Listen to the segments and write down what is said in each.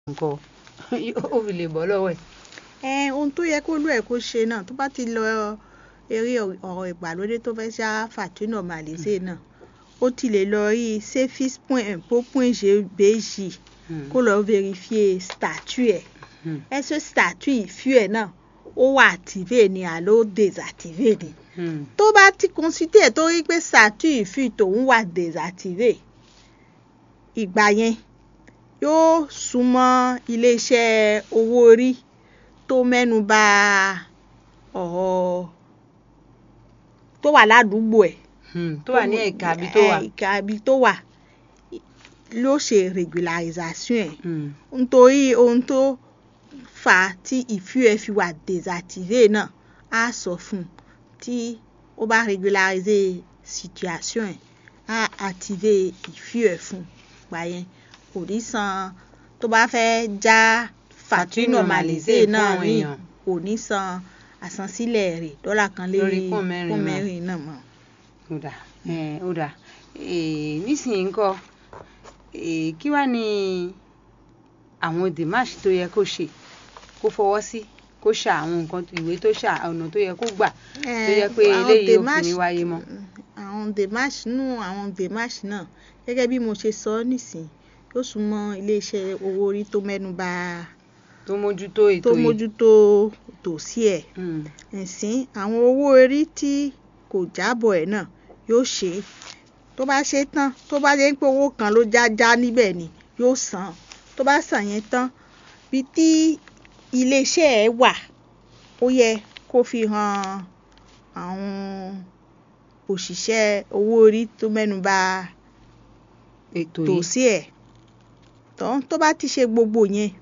nǹkan ó fi lè bọ́ lọ́wọ́ ẹ̀. ẹ ohun tó yẹ kó lú ẹ̀ kó ṣe náà tó bá ti lọ eré ọ̀rọ̀ ìgbàlódé tó fẹ́ ṣá fàtúnà màlẹ́sẹ̀ náà ó ti lè lọ rí sefis point impôt point gbèjì kó lọ vérifier statut ẹ̀ ẹ ṣe statut ìfú ẹ̀ náà ó wà activé ni àló désactivé ni tó bá ti consulter tó rí pé statut ìfú tòun wà désactivé ìgbà yẹn yóò súnmọ́ iléeṣẹ́ owó orí tó mẹ́nu bà ọ̀rọ̀ tó wà ládùúgbò ẹ̀ tó wà ní ẹ̀ka ibi tó wà. ẹ̀ka ibi tó wà ló ṣe regularisation ẹ̀ nítorí ohun tó fà á tí ìfú ẹ̀ fi wà désactivé náà á sọ fún un tí ó bá regulariser situation ẹ̀ á activer ìfú ẹ̀ fún un gbà yẹn kò ní san tó bá fẹ́ já fàtúnà màlẹ́sẹ̀ náà rìn kò ní san àsansílẹ̀ rẹ̀ dọ́là kan lérí pọ́n mẹ́rin náà mọ́. ó dà ó dà nísìnyí ńkọ́ kí wàá ní àwọn dèmáàṣì tó yẹ kó ṣe kó fọwọ́ sí kó ṣà àwọn nǹkan ìwé tó ṣà ọ̀nà tó yẹ kó gbà tó yẹ pé eléyìí ò fi ní wáyé mọ́. àwọn dèmáàṣì nù àwọn dèmáàṣì náà gẹ́gẹ́ bí mo ṣe sọ nísìnyí yóò súnmọ́ iléeṣẹ́ owó orí tó mẹ́nu bà tó mójútó ètò tó yìí mójútó tòsí ẹ̀ ẹ̀sìn àwọn owó orí tí kò jábọ̀ ẹ̀ náà yóò ṣe é tó bá ṣe tán tó bá jẹ́ pé owó kan ló já já níbẹ̀ ni yóò san tó bá san yẹn tán bí tí iléeṣẹ́ ẹ̀ wà ó yẹ kó fi hàn àwọn òṣìṣẹ́ owó orí tó mẹ́nu bà ètò yìí tòsí ẹ̀ tán tó bá ti ṣe gbogbo yẹn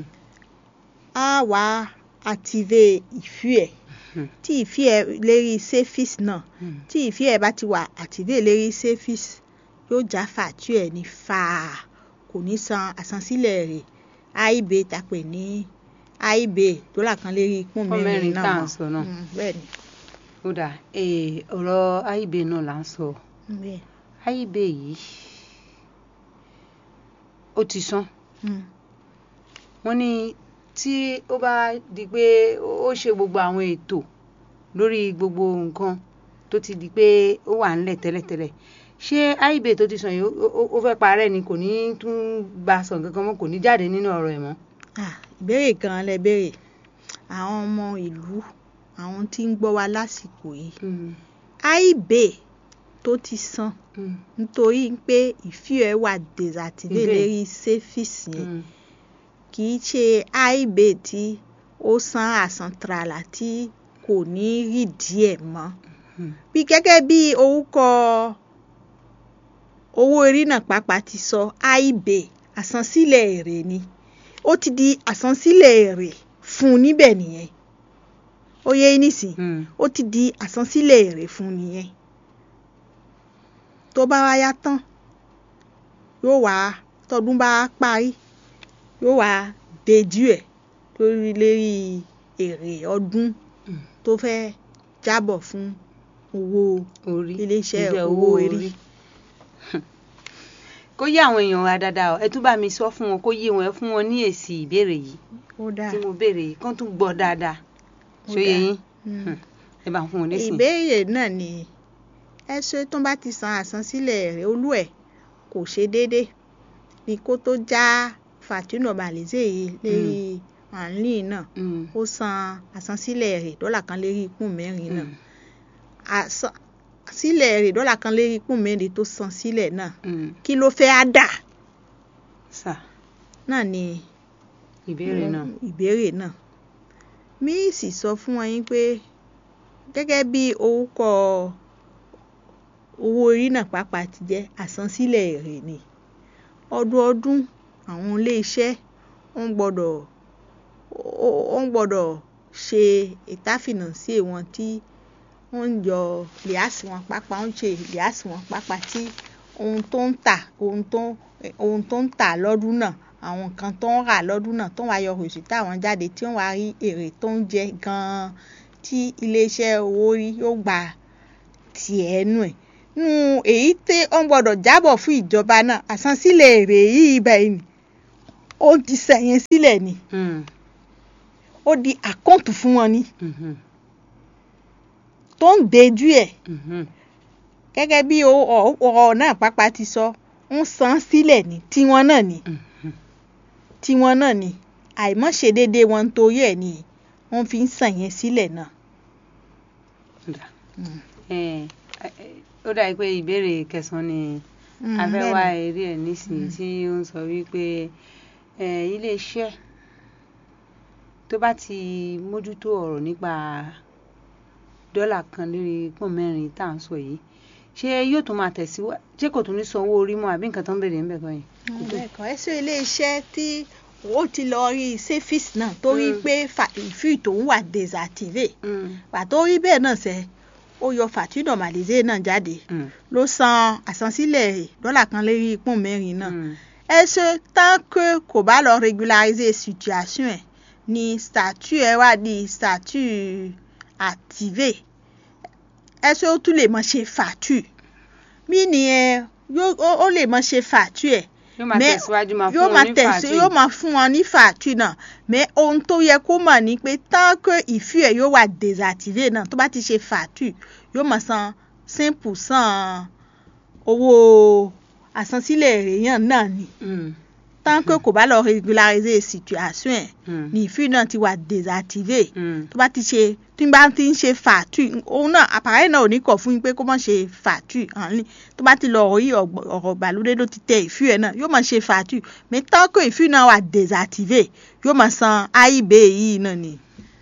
á wá activer ìfú ẹ̀ tí ìfí ẹ̀ lérí sefis náà tí ìfí ẹ̀ bá ti wà activer lérí sefis yóò já fàtú ẹ̀ ní fàá kò ní san àsansílẹ̀ rẹ̀ aib tàpẹ̀ ní aib dọ́là kan lérí pọ́n Pọ́n mẹ́rin mẹ́rin tá náà à ń sọ náà. Mm, bẹ́ẹ̀ ni ó dà ọ̀rọ̀ aib náà là ń sọ bẹ́ẹ̀ aib yìí ó ti sán Mm. wọ́n ní tí ó bá di pé ó ṣe gbogbo àwọn ètò lórí gbogbo nǹkan tó ti di pé ó wà ńlẹ̀ tẹ́lẹ̀tẹ́lẹ̀ ṣé aib tó ti sàn yìí ó- ó- ó fẹ́ parẹ́ ni kò ní tún gba sàn kankan mọ́ kò ní jáde nínú ọ̀rọ̀ ẹ̀ mọ́. Ah, ìbéèrè kan lẹ béèrè àwọn ọmọ ìlú àwọn tí ń gbọ́ wa lásìkò yìí aib tó ti san nítorí pé ìfí ẹ̀ wà désactivé Ìbéèrè. lérí sefis yẹn kì í ṣe aib tí ó san àsantrala tí kò ní rí díẹ̀ mọ́ bí gẹ́gẹ́ bí orúkọ owó orí náà pàápàá ti sọ aib àsansílẹ̀ èrè ni ó ti di àsansílẹ̀ èrè fún un níbẹ̀ nìyẹn ó yẹ yín nísìn ó ti di àsansílẹ̀ èrè fún un nìyẹn tó bá wá yá tán yóò wá tọdún bá parí yóò wá dejú ẹ̀ lórí lérí èrè ọdún tó fẹ́ jábọ̀ fún owó orí iléeṣẹ́ iṣẹ́ owó orí. kó yé àwọn èèyàn wa dáadáa o ẹ tún bá mi sọ fún wọn kó yé wọn ẹ fún wọn ní èsì ìbéèrè yìí ó dáa tí mo béèrè yìí kán tún gbọ́ dáadáa Ó ṣó yé dáa. yín Mm. ẹ bá ń fún wọn lésì. ìbéèrè náà ni ẹ ṣe tó bá ti san àsansílẹ̀ rẹ̀ olú ẹ̀ kò ṣe déédé bí kó tó já fàtúnà màlẹ́sẹ̀ yìí lérí àǹlì náà Mm. ó san àsansílẹ̀ rẹ̀ dọ́là kan lérí ikún mẹ́rin náà Mm. Àsan- sílẹ̀ rẹ̀ dọ́là kan lérí ikún mẹ́rin tó san sílẹ̀ náà Mm. kí ló fẹ́ á dà sà náà ni ìbéèrè náà. ìbéèrè náà mi sì sọ fún wọn yín pé gẹ́gẹ́ bí orúkọ owó orí náà pàápàá ti jẹ́ àsansílẹ̀ èrè ni ọdọọdún àwọn iléeṣẹ́ wọ́n gbọ́dọ̀ wọ́n gbọ́dọ̀ ṣe ìtàfínànsí wọn tí wọ́n ń yọ lìásì wọn pápá wọ́n ń ṣe lìásì wọn pápá tí ohun tó ń tà ohun tó ohun tó ń tà lọ́dún náà àwọn nǹkan tó ń rà lọ́dún náà tó ń wá yọ rìsítà wọn jáde tí wọ́n wá rí èrè tó ń jẹ gan-an tí iléeṣẹ́ owó orí yóò gba tiẹ̀ nù ẹ̀ nù èyí tí wọ́n gbọ́dọ̀ jábọ̀ fún ìjọba náà àsansílẹ̀ èrè yìí báyìí ó ti sẹ̀yìn sílẹ̀ ni Mm. ó di àkọ́ǹtù fún wọn ni Mhm. tó ń dejú ẹ̀ Mhm. gẹ́gẹ́ bí o- ọ- ọ̀rọ̀ náà pápá ti sọ ń san sílẹ̀ ní tiwọn náà ni Mhm. tiwọn náà ni àìmọ́ṣe déédé wọn nítorí ẹ̀ ni wọ́n fi ń sàn yẹn sílẹ̀ náà. Dà. Mm. Eh, eh, ó dàbí pé ìbéèrè kẹsàn-án ni Mm, a fẹ́ bẹ́ẹ̀ wá ni. eré ẹ̀ nísìnyí tí ó ń sọ wípé eh, ilé-iṣẹ́ tó bá ti mójútó ọ̀rọ̀ nípa dọ́là kan lórí pọ́n mẹ́rin tá à ń sọ yìí ṣé yóò tún máa tẹ̀síwájú ṣé kò tún ní san owó orí mọ́ àbí nǹkan tó ń béèrè ń bẹ̀ kọ́ yẹn. Mm, bẹ́ẹ̀ kọ́ ẹ sọ iléeṣẹ́ tí ó ti lọ rí sefis náà torí Mm. pé ìfì tòun wà désactivé Mm, pàtó rí bẹ́ẹ̀ náà sẹ́ ó yọ fàtí normalisé náà jáde mm, ló san àsansílẹ̀ dọ́là kan lérí pọ́n mẹ́rin náà. mm, Est-ce que tant que kò bá lọ régulariser situation ẹ̀ ni statut ẹ̀ wá di statut activé est-ce que ó tún lè mọ ṣe fàtú mí nìyẹn yóò ó- ó lè mọ ṣe fàtú ẹ̀ yóò máa Mais tẹ̀síwájú máa yóò fún máa wọn ní tẹ̀sí fàájì. yóò máa fún wọn ní fàtú náà mais ohun tó yẹ kó mọ̀ ni pé tant que ìfì ẹ̀ yóò wà désactivé náà tó bá ti ṣe fàtú yóò máa san cinq percent owó àsansílẹ̀ èèyàn náà ni Mm, tant que kò bá lọ régulariser situation ẹ̀ mm, ni ìfì náà ti wà désactivé mm, tó bá ti ṣe tí n bá ti ń ṣe fàtú òun náà àpárẹ̀ náà ò ní kọ̀ fún yín pé kó má ṣe fàtú àní tó bá ti lọ rí ọ̀gbọ̀- ọ̀rọ̀ ìgbàlódé ló ti tẹ ìfì ẹ̀ náà yóò máa ṣe fàtú mais tant que ìfì náà wà désactivé yóò máa san aib yìí náà ni.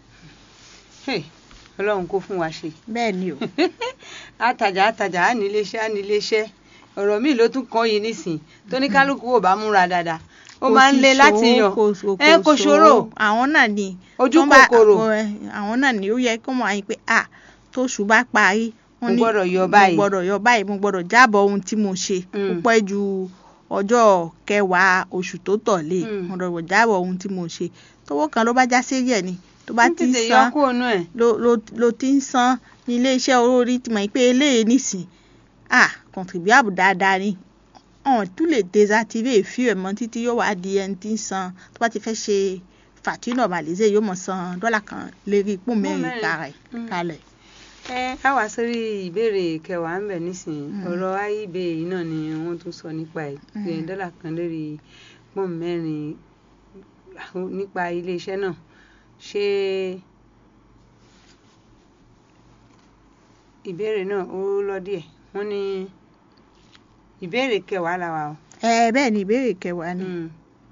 Hey, ọlọ́run kó fún wa ṣe. bẹ́ẹ̀ ni o. àtàjà àtàjà á níléeṣẹ́ á níléeṣẹ́ ọ̀rọ̀ míì ló tún kàn yìí nísìn tó ní kálukú ò bá múra dáadáa ó máa ń le láti yàn ẹ kò ṣòro àwọn náà ni Ojú tó bá- kòkòrò. àwọn náà ni ó yẹ kó mọ̀ àyìn pé à tóṣù bá parí wọ́n Mo ní gbọ́dọ̀ yọ báyìí. mo gbọ́dọ̀ yọ báyìí mo gbọ́dọ̀ jábọ̀ ohun tí mo ṣe Mm. ó pẹ́ ju ọjọ́ kẹwàá oṣù tó tọ̀lé Mm. mo gbọ́dọ̀ jábọ̀ ohun tí mo ṣe tówó kan ló bá já sí ẹ̀ ni tó bá ń ti ń tètè yọ san kúrò nú ẹ̀. ló ló ló ti ń san ní iléeṣẹ́ olórí ti mọ̀ pé eléyìí nìsín ah contribuable dáadáa ni ọ̀n tún lè désactiver ìfí ẹ̀ mọ́ títí yóò wá di ẹni tí ń san tó bá ti fẹ́ ṣe fàtí normalisé yóò mọ̀ san dọ́là kan lérí ipò mẹ́rin mẹ́rin. kalẹ̀ Mm. kalẹ̀. ẹ á wá sórí ìbéèrè kẹwàá ń bẹ̀ nísìnyí Mm. ọ̀rọ̀ IEB yìí náà ni wọ́n tún sọ nípa ẹ̀ pé Mm. dọ́là kan lórí pọ́ùn mẹ́rin nípa iléeṣẹ́ náà ṣé ìbéèrè náà ó lọ díẹ̀ wọ́n ní ìbéèrè kẹwàá làwà o. ẹ bẹ́ẹ̀ ni ìbéèrè kẹwàá ni Mm.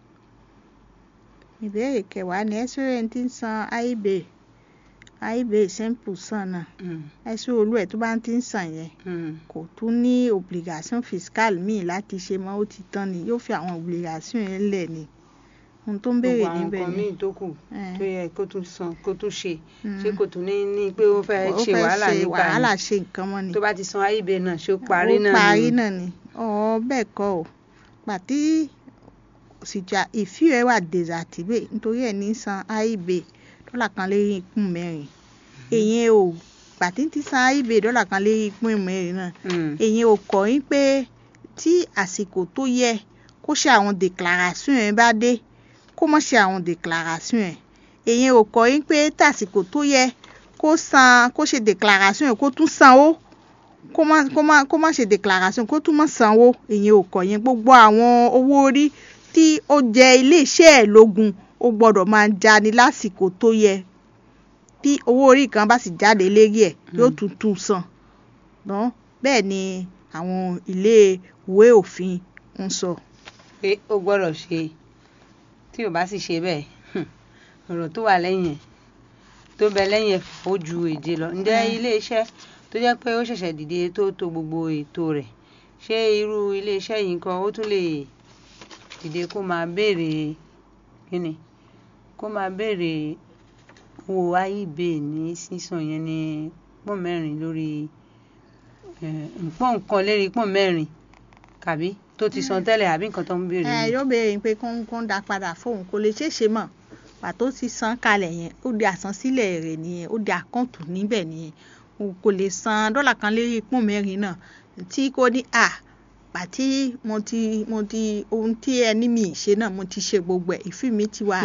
ìbéèrè kẹwàá ni ẹ̀sùn ẹni tí ń san aib aib cinq percent náà Mm. ẹ̀sùn olú ẹ̀ tó bá ti ń san yẹn Mm. kò tún ní obligation fiscale míì láti ṣe mọ́ ó ti tán ni yóò fi àwọn obligation yẹn lẹ̀ ni ohun tó ń béèrè gbogbo àwọn níbẹ̀ nǹkan ni míì tó kù Eh. tó yẹ kó tún san kó tún ṣe Mm. ṣé kò tún ní ní pé ó fẹ́ ó ṣe fẹ́ wàhálà ṣe nípa wàhálà ẹ̀ ṣe nǹkan mọ́ ni tó bá ti san IEB náà ṣé ó parí ó náà parí ni náà ni ọ̀ bẹ́ẹ̀ kọ́ o pàtí ìsìjà ìfí ẹ̀ wà désactivé nítorí ẹ̀ ní san aib dọ́là kan lérí ikún mẹ́rin èyàn ò pàtí ti san aib dọ́là kan lérí ikún mẹ́rin náà Mm. èyàn ò kọ́ yín pé tí àsìkò tó yẹ kó ṣe àwọn déclaration ẹ̀ bá dé kó má ṣe àwọn déclaration ẹ̀ èyàn ò kọ́ yín pé tàsìkò tó yẹ kó san kó ṣe déclaration ẹ̀ kó tún sanwó kó má kó má kó má ṣe déclaration kó tún má sanwó èyàn ò kọ́ yín gbogbo àwọn owó orí tí ó jẹ iléeṣẹ́ ẹ̀ lógún ó gbọ́dọ̀ máa jáde lásìkò tó yẹ tí owó orí kan bá sì jáde lérí ẹ̀ yóò tún tún san dán bẹ́ẹ̀ ni àwọn ilé ìwé òfin ń sọ. pé ó gbọ́dọ̀ ṣe tí ò bá sì ṣe bẹ́ẹ̀ hmm, ọ̀rọ̀ tó wà lẹ́yìn ẹ̀ tó bẹ lẹ́yìn ẹ̀ ó ju èje lọ ǹjẹ́ Mm. iléeṣẹ́ tó jẹ́ pé ó ṣẹ̀ṣẹ̀ dìde tó to gbogbo ètò rẹ̀ ṣé irú iléeṣẹ́ yìí kan ó tún lè dìde kó máa béèrè kíni kó máa béèrè owó IEB ní sísan yẹn ní pọ́n mẹ́rin lórí eh, pọ́n nǹkan lérí pọ́n mẹ́rin kàbí tó ti san tẹ́lẹ̀ àbí nǹkan tó ń béèrè ẹ ni? yóò béèrè pé kó ń kó ń dá padà fóun kò lè ṣeé ṣe mọ́ pàtó ti san kalẹ̀ yẹn ó di àsansílẹ̀ rẹ̀ nìyẹn ó di àkáǹtù níbẹ̀ nìyẹn o kò lè san dọ́là kan lérí pọ́n mẹ́rin náà tí kò ní à pàtí mo ti mo ti ohun tí ẹni mi ṣe náà mo ti ṣe gbogbo ẹ̀ ìfì mi ti wà